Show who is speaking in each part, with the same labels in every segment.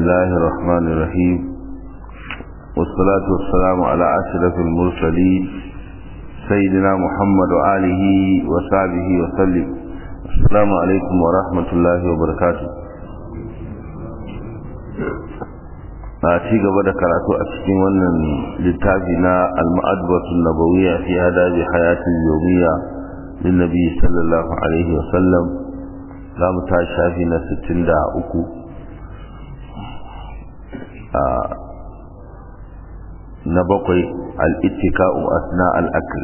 Speaker 1: الله الرحمن الرحيم والصلاة والسلام على أشرف المرسلين سيدنا محمد وآله وصحبه وسلم السلام عليكم ورحمة الله وبركاته a ci gaba da karatu a cikin wannan littafi na al-ma'adbatun nabawiyya fi adabi hayatin yawmiyya lin nabi sallallahu alaihi wa sallam za mu ta shafi na 63 a na bakwai al-ittika'u asna al-akl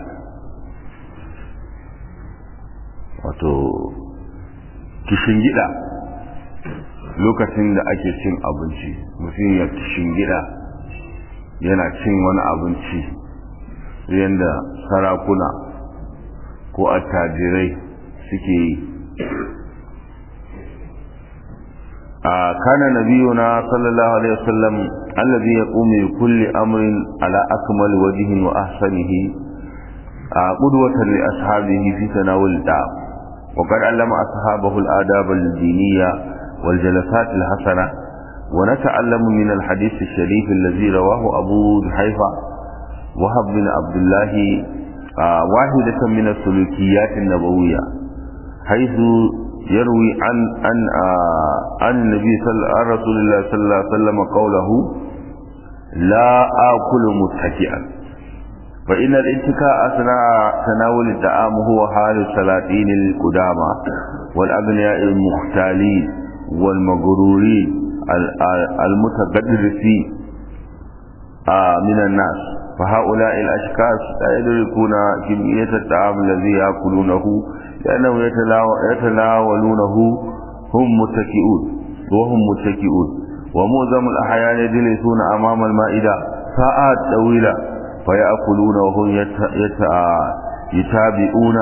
Speaker 1: wato kishin gida lokacin da ake cin abinci mutum ya gida yana cin wani abinci yadda sarakuna ko attajirai suke yi a kana nabiyuna sallallahu alaihi wasallam allazi yaqumu bi kulli amrin ala akmal wajhin wa ahsanihi a qudwatan li ashabihi fi tanawul da وقد علم أصحابه الآداب الدينية والجلسات الحسنة ونتعلم من الحديث الشريف الذي رواه أبو حيفا وهب بن عبد الله آه واحدة من السلوكيات النبوية حيث يروي عن عن آه عن النبي صلى عن رسول الله صلى الله عليه وسلم قوله لا آكل متكئا فإن الاتكاء أثناء تناول الطعام هو حال السلاطين القدامى والأغنياء المختالين والمغرورين المتقدرين من الناس فهؤلاء الأشخاص لا يدركون كمية الطعام الذي يأكلونه لأنهم يتناولونه هم متكئون وهم متكئون ومعظم الأحيان يجلسون أمام المائدة ساعات طويلة فيأكلون وهم يتابعون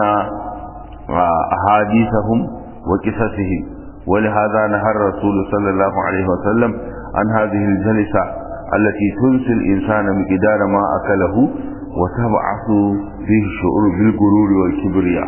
Speaker 1: أحاديثهم وقصصهم ولهذا نهى الرسول صلى الله عليه وسلم عن هذه الجلسة التي تنسي الإنسان مقدار ما أكله وتبعث فيه الشعور بالغرور والكبرياء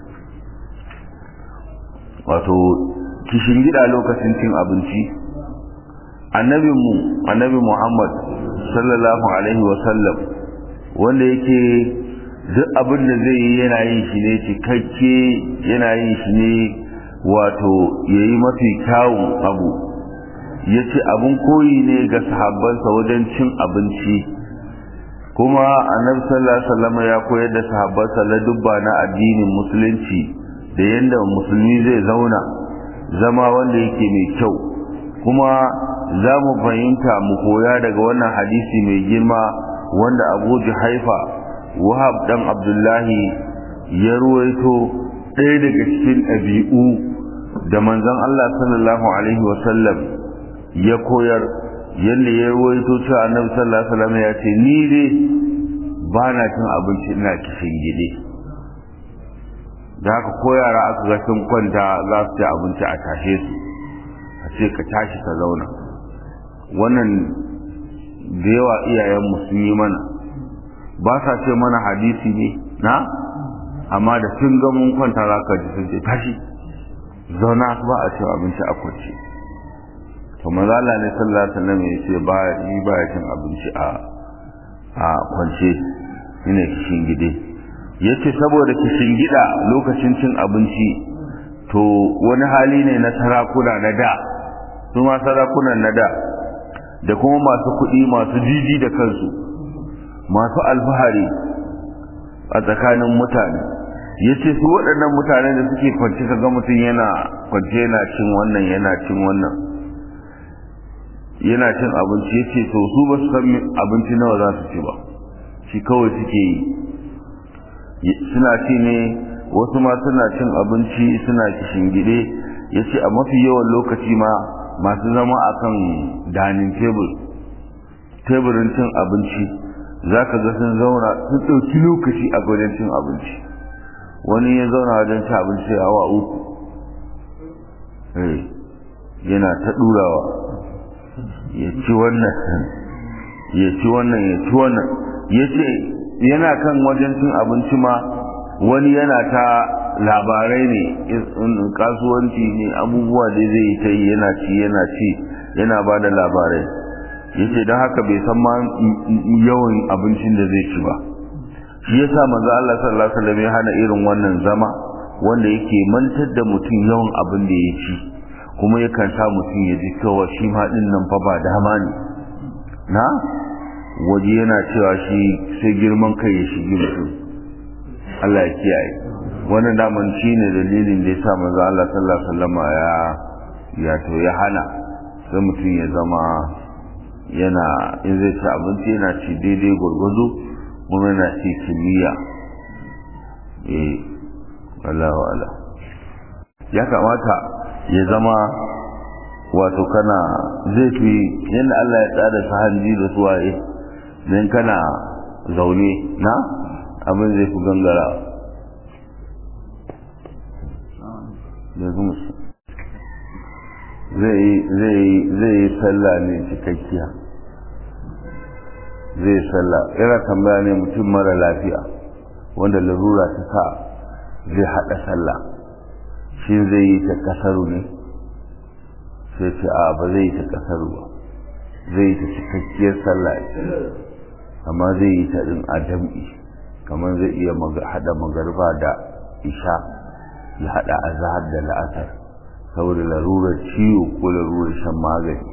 Speaker 1: wato kishin gida lokacin cin abinci annabinmu annabi Muhammad sallallahu alaihi wasallam wanda yake duk abin da zai yi yana yin shi ne cikakke yana yin shi ne wato ya yi mafi kyawun abu ya ce abin koyi ne ga sahabbansa wajen cin abinci kuma annabi sallallahu alaihi wasallam ya koyar da sahabbansa na dubba na addinin musulunci da yadda musulmi zai zauna zama wanda yake mai kyau kuma za mu fahimta mu koya daga wannan hadisi mai girma wanda abu haifa wahab dan abdullahi ya ruwaito ɗaya daga cikin ɗabi'u da manzon Allah sallallahu alaihi wasallam ya koyar yadda ya ruwaito cewa annabi sallallahu alaihi wasallam ya ce ni dai ba na cin abinci ina kishin gide da haka ko yara aka ga sun kwanta za su ci abinci a tashe su a ce ka tashi ka zauna wannan da yawa iyayenmu sun yi mana ba sa ce mana hadisi ne na amma da sun ga mun kwanta za ka ji sun ce tashi zauna ba a cewa abinci a kwance to mazala ne sallallahu alaihi wasallam ya ce ba yi ba ya cin abinci a a kwance shine kishin gide yace saboda kishin gida lokacin cin abinci to wani hali ne na sarakuna na da su ma sarakunan na da da kuma masu kuɗi masu jiji da kansu masu alfahari a tsakanin mutane ya ce su waɗannan mutane da suke kwanci kaga mutum yana kwanci yana cin wannan yana cin wannan yana cin abinci ya ce to su ba su san abinci nawa za su ci ba shi kawai suke yi suna ci ne wasu ma suna cin abinci suna gide ya ce a mafi yawan lokaci ma masu zama a kan danin tebur teburin cin abinci za ka ga sun zauna sun ɗauki lokaci a wajen cin abinci wani ya zauna wajen cin abinci a awa uku yana ta ɗurawa ya ci wannan ya ci wannan ya ci wannan ya ce yana kan wajen cin abinci ma wani yana ta labarai ne kasuwanci ne abubuwa da zai ta yi yana ci yana ci yana ba da labarai yace don haka bai san ma yawan abincin da zai ci ba shi yasa manzo Allah sallallahu alaihi wasallam ya hana irin wannan zama wanda yake mantar da mutum yawan abin da ya ci kuma yakan sa mutum ya ji cewa shi ma din nan fa ba dama ne na waje yana cewa shi sai girman kai ya shigi mutum Allah ya kiyaye wannan daman shi ne dalilin da ya sa manzo Allah sallallahu alaihi wasallam ya ya to ya hana sai mutum ya zama yana in zai ci abinci yana ci daidai gwargwado kuma yana ci kimiyya eh Allah wa'ala ya kamata ya zama wato kana zai fi yadda Allah ya tsada su hanji da su waye don kana zaune na abin zai fi gangara zai yi sallah ne cikakkiya zai sallah yana tambaya ne mutum mara lafiya wanda larura ta sa zai haɗa sallah shi zai yi ta kasaru ne sai ce a ba zai yi ta kasaru ba zai yi ta cikakkiyar sallah amma zai yi ta ɗin a jam'i kamar zai iya haɗa magarba da isha ya haɗa azahar da la'asar saboda larurar ciwo ko larurar shan magani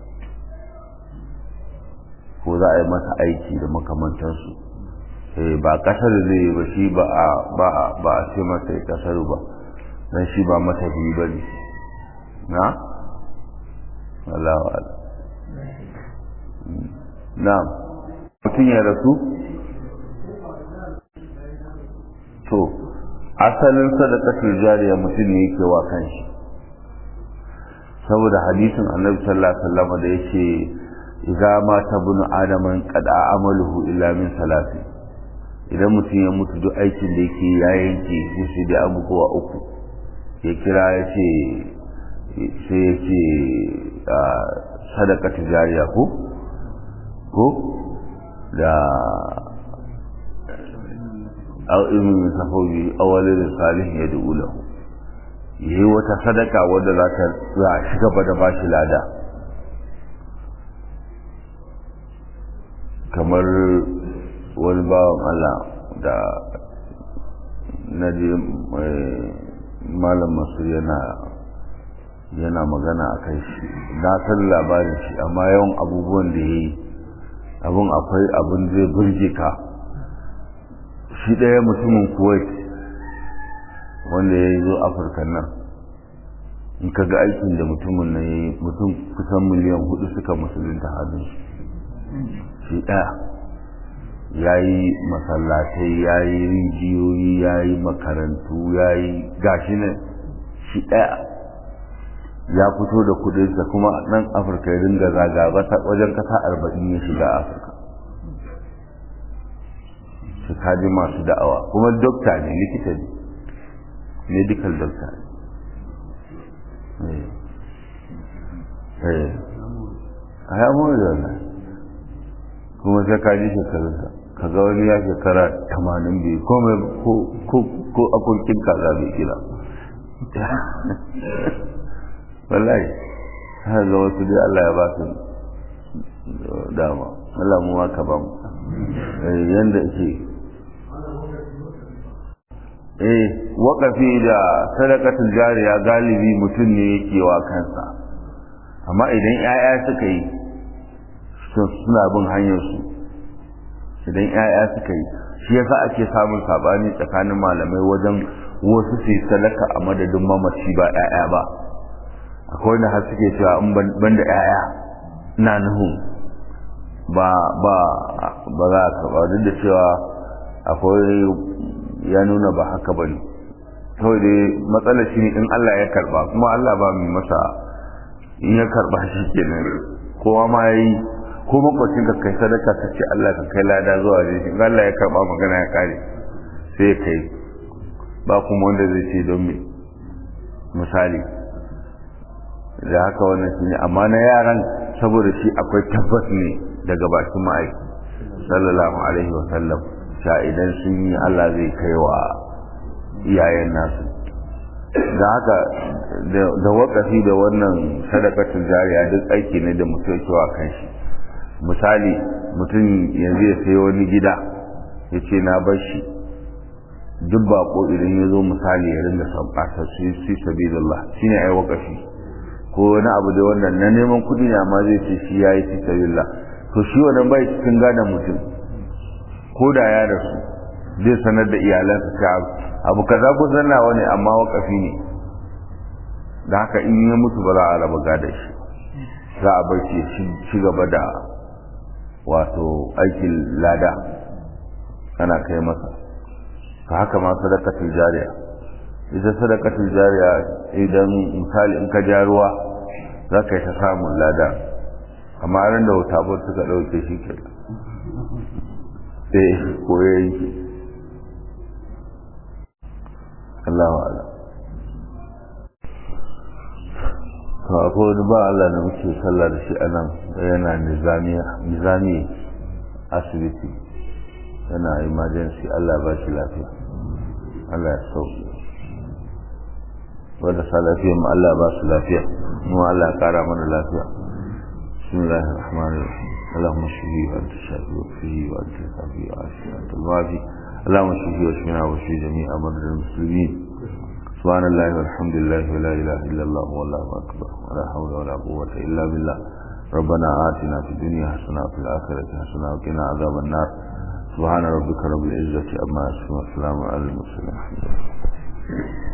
Speaker 1: ko za a yi masa aiki da makamantansu ba kasar zai yi ba shi ba a ce masa ya kasar ba don shi ba mata biyu ba ne na? Allah wa'ala na mutum ya rasu? to asalin sadakatul jariya mutum ne yake wa kanshi saboda hadisin annabi sallallahu alaihi wasallam da yake idza mata bunu adaman qad amaluhu illa min salasi idan mutum ya mutu duk aikin da yake ya yanke shi da abubuwa uku ya kira ya ce sai ya ce sadaka tijariya ko ko da au ilmin sahobi awalin salihin ya du'u lahu yi wata sadaka wadda za ta za a ci gaba da bashi lada kamar wani bawan Allah da na je malam masu yana yana magana a kai shi na san labarin shi amma yawan abubuwan da ya yi abin akwai abin zai burge ka shi ɗaya mutumin kuwait wanda ya yi zo afirka nan in ka ga aikin da mutumin nan ya yi mutum kusan miliyan hudu suka musulunta hannun shi ɗaya ya yi masallatai ya yi rijiyoyi ya yi makarantu ya yi gashi nan shi ɗaya ya fito da kudinsa kuma nan afirka ya dinga zaga wajen kasa arba'in ya shiga afirka shi kaji masu da'awa kuma dokta ne likita ne medical doctor ne a ya mawar da wannan kuma sai kaji shekarunsa ka ga wani ya shekara tamanin biyu ko akurkin kaza bai kira wallahi har ga wasu dai Allah ya ba su dama Allah mu ma ka ba mu yanda ke eh waƙafi da sadakatul jariya galibi mutum ne yake wa kansa amma idan 'ya'ya suka yi suna bin hanyar su idan 'ya'ya suka yi shi yasa ake samun sabani tsakanin malamai wajen wasu su sadaka a madadin mamaci ba 'ya'ya ba akwai wanda har suke cewa in ban da 'ya'ya na nuhu ba ba ba za ka ba duk da cewa akwai ya nuna ba haka ba ne kawai dai matsalar shi ne in Allah ya karba kuma Allah ba mai masa in ya karba shi kenan kowa ma ya yi ko makwacin ka kai sadaka ka ce Allah ka kai lada zuwa da shi in Allah ya karba magana ya kare sai ya kai ba kuma wanda zai ce don me misali da haka wannan shi ne amma na yaran saboda shi akwai tabbas ne daga bakin ma'aiki sallallahu alaihi wa sallam sha idan sun yi Allah zai kai wa iyayen nasu da haka da wakafi da wannan sadakatun jariya duk aiki ne da mutum cewa kan shi misali mutum yanzu ya sayi wani gida ya ce na bar shi duk bako idan ya zo misali ya ringa sabata su yi sabi da Allah shi ne ai wakafi ko wani abu da wannan na neman kuɗi ne amma zai ce shi ya yi fi sabi Allah to shi wannan bai cikin gadon mutum ko da ya rasu zai sanar da iyalansa ta abu kaza ko zannawa ne amma wakafi ne da haka in ya mutu ba za a raba gada shi za a bar shi ci gaba da wato aikin lada ana kai masa ka haka ma sadakatul jariya ita sadakatul jariya idan misali in ka ja ruwa za ka yi ta samun lada amma ran da wuta suka ɗauke shi ke sai ko ya yi Allahu a'lam to akwai wani ba Allah da muke sallah da shi anan yana nizamiya nizami asibiti yana emergency Allah ba shi lafiya Allah ya sauki wanda sa lafiya mu Allah ba su lafiya mu Allah ya kara mana lafiya bismillahir rahmanir rahim اللهم اشفه وانت الشافي وكفه وانت الكافي وعافي وانت الوافي اللهم اشفه واشفنا واشفي جميع مرضى المسلمين سبحان الله والحمد لله ولا إله إلا الله والله أكبر ولا حول ولا قوة إلا بالله ربنا آتنا في الدنيا حسنة وفي الآخرة حسنة وقنا عذاب النار سبحان ربك رب العزة أما يصفون والسلام على المرسلين